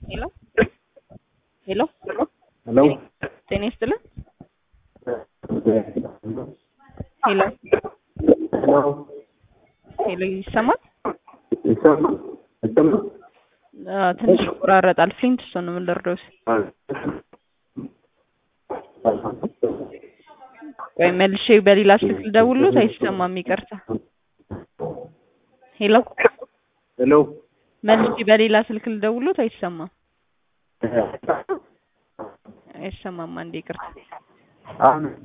ሄሎ ሄሎ ሄሎ ጤና ይስጥልን። ሄሎ ሄሎ ሄሎ ይሰማል? ይሰማል? ይሰማል? አዎ፣ ትንሽ ይቆራረጣል። ፍሊንት እሱ ነው ምን ልርዳውስ? ቆይ መልሼ በሌላ ስልክ ልደውልሎት አይሰማም፣ ይቅርታ። ሄሎ ሄሎ መልሼ በሌላ ስልክ ልደውልሎት አይሰማም፣ አይሰማም። አንዴ ይቅርታ። አሁን